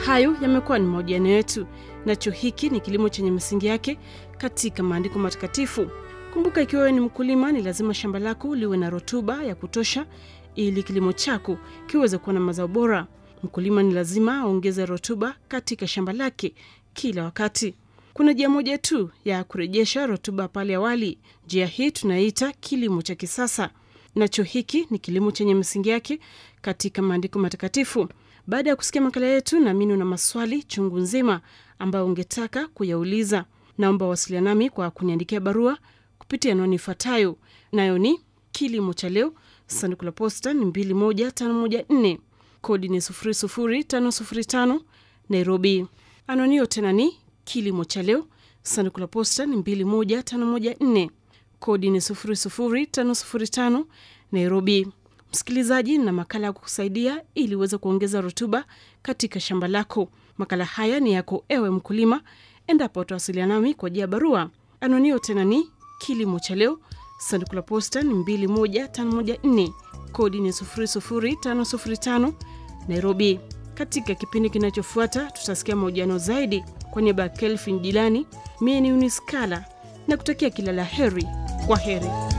Hayo yamekuwa ni mahojiano yetu, nacho hiki ni kilimo chenye misingi yake katika maandiko matakatifu. Kumbuka, ikiwa wewe ni mkulima, ni lazima shamba lako liwe na rutuba ya kutosha ili kilimo chako kiweze kuwa na mazao bora. Mkulima ni lazima aongeze rutuba katika shamba lake kila wakati. Kuna njia moja tu ya kurejesha rutuba pale awali. Njia hii tunaita kilimo cha kisasa, nacho hiki ni kilimo chenye misingi yake katika maandiko matakatifu. Baada ya kusikia makala yetu, naamini una maswali chungu nzima ambayo ungetaka kuyauliza. Naomba wasiliana nami kwa kuniandikia barua kupitia anwani ifuatayo, nayo ni kilimo cha leo, sanduku la posta ni 21514 kodi ni 00505 Nairobi. Anwani hiyo tena ni kilimo cha leo, sanduku la posta ni 21514 kodi ni 00505 Nairobi. Msikilizaji, na makala ya kukusaidia ili uweze kuongeza rutuba katika shamba lako. Makala haya ni yako ewe mkulima, endapo utawasiliana nami kwa njia ya barua. Anwani hiyo tena ni kilimo cha leo, sanduku la posta ni 21514 kodi ni 00505 Nairobi. Katika kipindi kinachofuata tutasikia mahojiano zaidi. Kwa niaba ya Kelvin Jilani, mie ni Uniskala na kutakia kila la heri. Kwa heri.